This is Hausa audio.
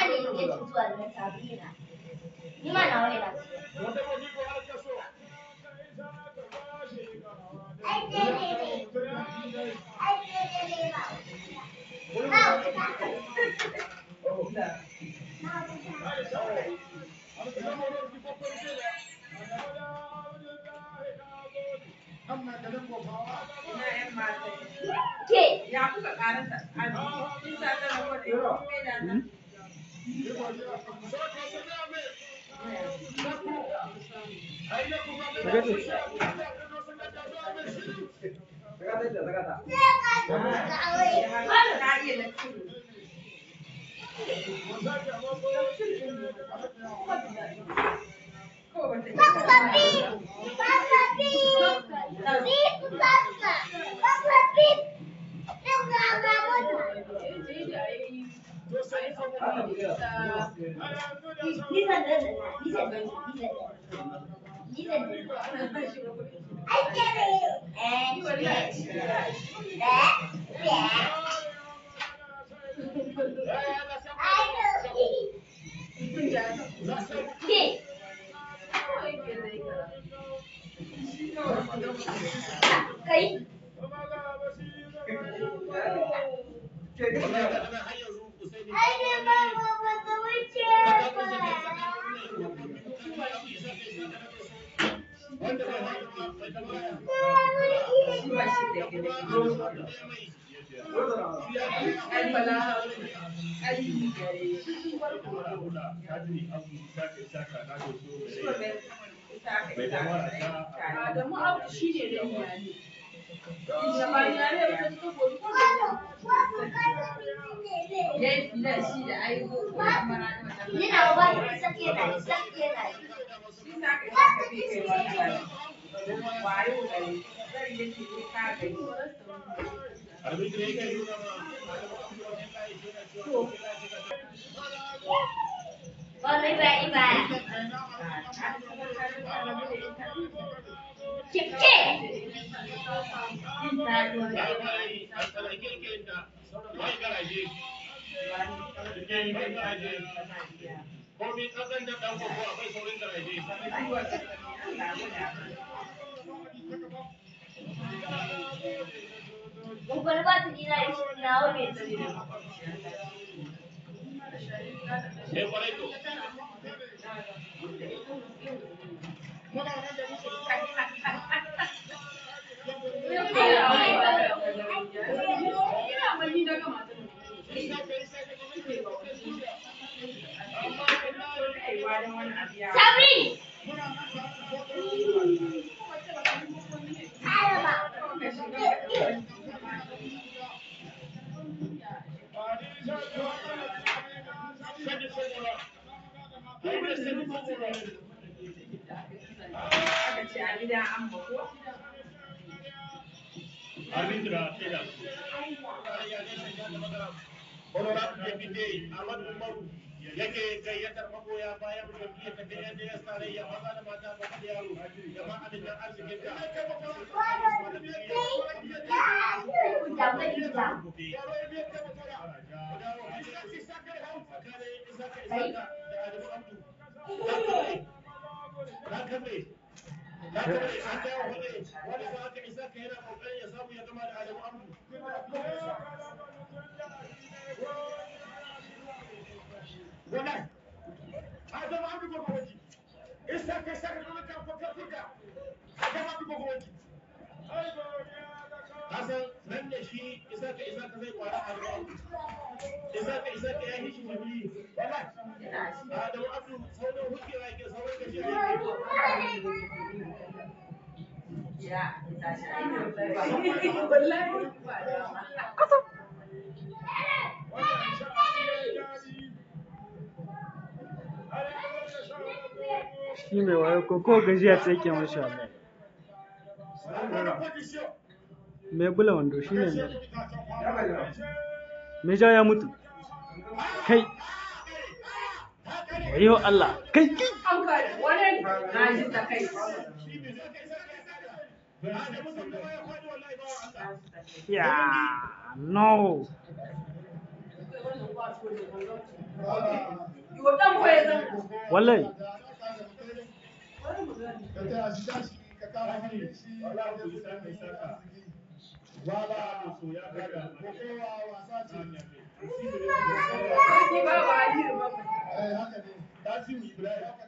ne yake zuwa da sabina ni ma nawa ne na ke Ya kuka karanta azumi, kin sa ta rawa da yau, kai da nan. Ka iya lecture. Ko ba ta iya Papi, papi, papi, papa, papa, pip. Eu gravava Lisa dele, Lisa dele, Lisa dele. Lisa dele. Ai, quero É, é, é. Ai, não. Que? Kai. Ai, ne ba ba ba ta wuce ba. Ba shi da gida. Ai bala ai gare shi. Adamu Abdu shi ne da iyali. Da ba iyali ba ta suka gobe ko da Ya yi filan shi da ai ko kuma na da Ni na ba ta sake na, sake na. Shi sa ka sa ka bi kai wani wayo gare zai yake ne ka gani. Wallahi ba iba. Kike. Komi kasan da ɗan kwakwa akwai saurin garaje. Ugwal ba ta dina da shi na wani. Sai kwarai to. ina mani daga matan. Sabri. Araba. Sani saboda. Ai da sani saboda. Aka ce a gida an bako. Arbitra sai da su. Honorable Deputy Ahmad Umaru yake gayyatar magoya bayan jam'iyyar ta ta NDS tarayya maza da mata ba da yaro jama'a da jan arzikin da Wannan, a zama an bi gwagwaji, isa kai sa ka zama kan fakar furka, a zama an bi gwagwaji. Kasan nan da shi isa ka isa ka zai kwara a ruwa, isa ka isa ka yayi shi mabi, wallahi. Adamu Abdu sauran hujjewa yake sauran gajiya yake. Ya, ita shi ai wallahi ba dama. shi mai wayo ko ko gajiya ta yake mashi wallahi mai bula wando shi ne mai mai ja ya mutu kai wayo Allah kai kai An kare wani Na ji ta kai. ya no Yo dan ko ya zama. wallahi Sarki ba ba Aliyu ba. Tasiru Ibrahim